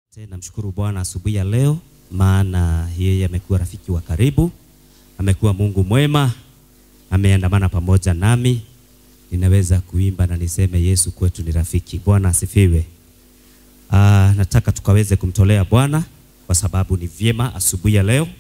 Namshukuru Bwana asubuhi ya leo, maana yeye amekuwa rafiki wa karibu, amekuwa Mungu mwema, ameandamana pamoja nami. Ninaweza kuimba na niseme Yesu kwetu ni rafiki. Bwana asifiwe. Ah, nataka tukaweze kumtolea Bwana kwa sababu ni vyema asubuhi ya leo.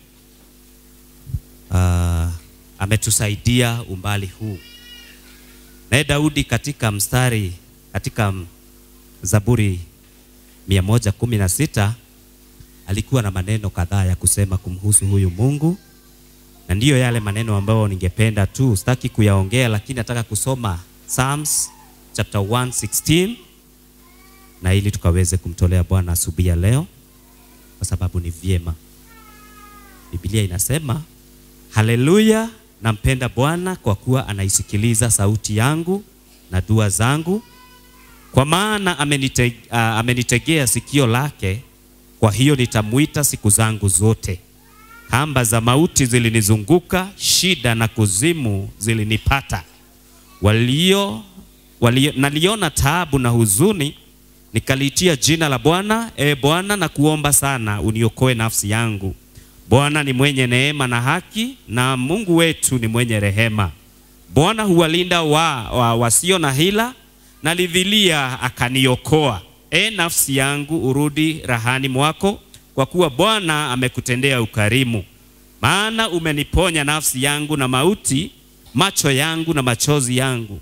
Ah, ametusaidia umbali huu. Naye Daudi katika mstari katika Zaburi mia moja kumi na sita alikuwa na maneno kadhaa ya kusema kumhusu huyu Mungu, na ndiyo yale maneno ambayo ningependa tu, sitaki kuyaongea, lakini nataka kusoma Psalms chapter 116 na ili tukaweze kumtolea Bwana asubuhi ya leo, kwa sababu ni vyema. Biblia inasema haleluya, nampenda Bwana kwa kuwa anaisikiliza sauti yangu na dua zangu kwa maana amenite, uh, amenitegea sikio lake, kwa hiyo nitamwita siku zangu zote. Kamba za mauti zilinizunguka, shida na kuzimu zilinipata. Walio, walio, naliona taabu na huzuni, nikaliitia jina la Bwana. E Bwana, na kuomba sana uniokoe nafsi yangu. Bwana ni mwenye neema na haki, na Mungu wetu ni mwenye rehema. Bwana huwalinda wa, wa, wasio na hila nalivilia akaniokoa. E nafsi yangu, urudi rahani mwako, kwa kuwa Bwana amekutendea ukarimu. Maana umeniponya nafsi yangu na mauti, macho yangu na machozi yangu,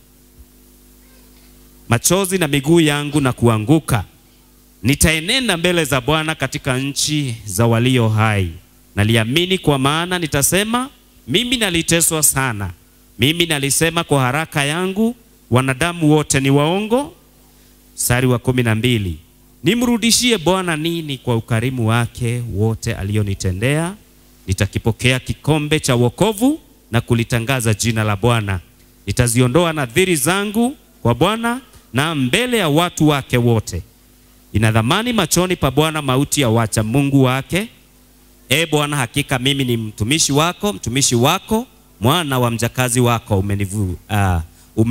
machozi na miguu yangu na kuanguka. Nitaenenda mbele za Bwana katika nchi za walio hai. Naliamini kwa maana nitasema, mimi naliteswa sana. Mimi nalisema kwa haraka yangu wanadamu wote ni waongo. Mstari wa kumi na mbili, nimrudishie Bwana nini kwa ukarimu wake wote alionitendea? Nitakipokea kikombe cha wokovu na kulitangaza jina la Bwana. Nitaziondoa nadhiri zangu kwa Bwana na mbele ya watu wake wote. Ina dhamani machoni pa Bwana mauti ya wacha Mungu wake. E Bwana, hakika mimi ni mtumishi wako, mtumishi wako, mwana wa mjakazi wako, umenivu uh,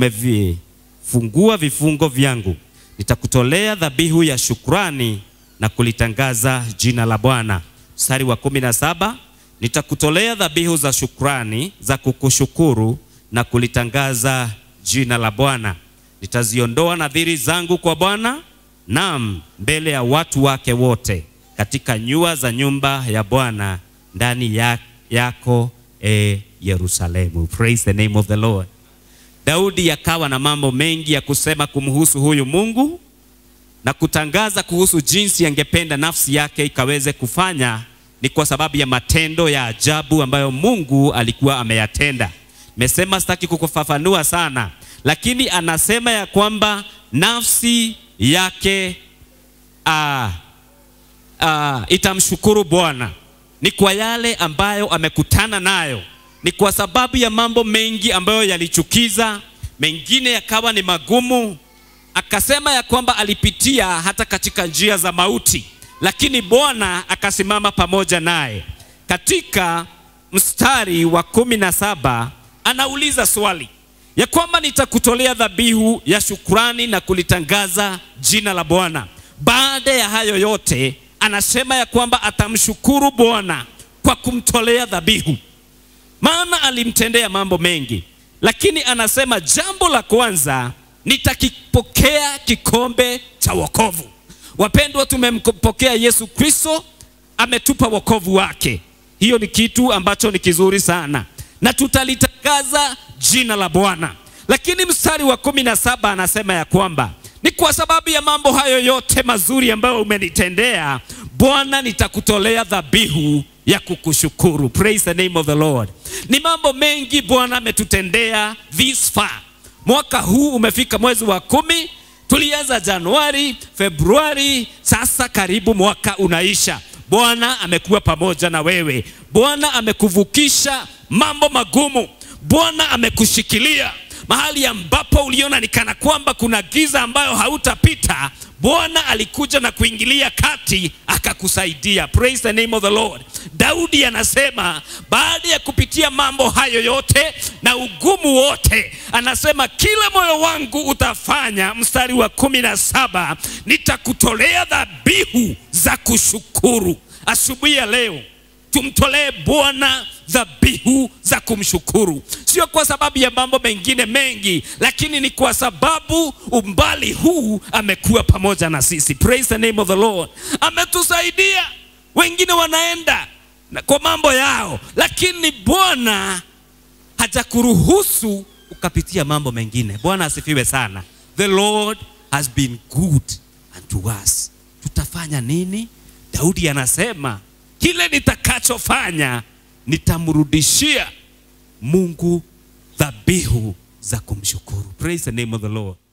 umevifungua vifungo vyangu. Nitakutolea dhabihu ya shukrani na kulitangaza jina la Bwana. Mstari wa kumi na saba nitakutolea dhabihu za shukrani za kukushukuru na kulitangaza jina la Bwana. Nitaziondoa nadhiri zangu kwa Bwana, naam, mbele ya watu wake wote, katika nyua za nyumba ya Bwana, ndani ya, yako e Yerusalemu. Praise the name of the Lord. Daudi akawa na mambo mengi ya kusema kumhusu huyu Mungu na kutangaza kuhusu jinsi angependa nafsi yake ikaweze kufanya. Ni kwa sababu ya matendo ya ajabu ambayo Mungu alikuwa ameyatenda. Nimesema sitaki kukufafanua sana, lakini anasema ya kwamba nafsi yake aa, aa, itamshukuru Bwana ni kwa yale ambayo amekutana nayo ni kwa sababu ya mambo mengi ambayo yalichukiza, mengine yakawa ni magumu. Akasema ya kwamba alipitia hata katika njia za mauti, lakini Bwana akasimama pamoja naye. Katika mstari wa kumi na saba anauliza swali ya kwamba nitakutolea dhabihu ya shukrani na kulitangaza jina la Bwana. Baada ya hayo yote, anasema ya kwamba atamshukuru Bwana kwa kumtolea dhabihu maana alimtendea mambo mengi, lakini anasema jambo la kwanza, nitakipokea kikombe cha wokovu. Wapendwa, tumempokea Yesu Kristo, ametupa wokovu wake. Hiyo ni kitu ambacho ni kizuri sana, na tutalitangaza jina la Bwana. Lakini mstari wa kumi na saba anasema ya kwamba ni kwa sababu ya mambo hayo yote mazuri ambayo umenitendea Bwana, nitakutolea dhabihu ya kukushukuru. Praise the name of the Lord. Ni mambo mengi Bwana ametutendea this far. Mwaka huu umefika mwezi wa kumi, tulianza Januari, Februari, sasa karibu mwaka unaisha. Bwana amekuwa pamoja na wewe. Bwana amekuvukisha mambo magumu. Bwana amekushikilia mahali ambapo uliona ni kana kwamba kuna giza ambayo hautapita. Bwana alikuja na kuingilia kati akakusaidia. Praise the name of the Lord. Daudi anasema baada ya kupitia mambo hayo yote na ugumu wote, anasema kila moyo wangu utafanya, mstari wa kumi na saba, nitakutolea dhabihu za kushukuru. Asubuhi ya leo tumtolee Bwana dhabihu za kumshukuru, sio kwa sababu ya mambo mengine mengi, lakini ni kwa sababu umbali huu amekuwa pamoja na sisi. Praise the name of the Lord. Ametusaidia. Wengine wanaenda na kwa mambo yao, lakini Bwana hajakuruhusu ukapitia mambo mengine. Bwana asifiwe sana. The Lord has been good unto us. Tutafanya nini? Daudi anasema kile nitakachofanya nitamrudishia Mungu dhabihu za kumshukuru. Praise the name of the Lord.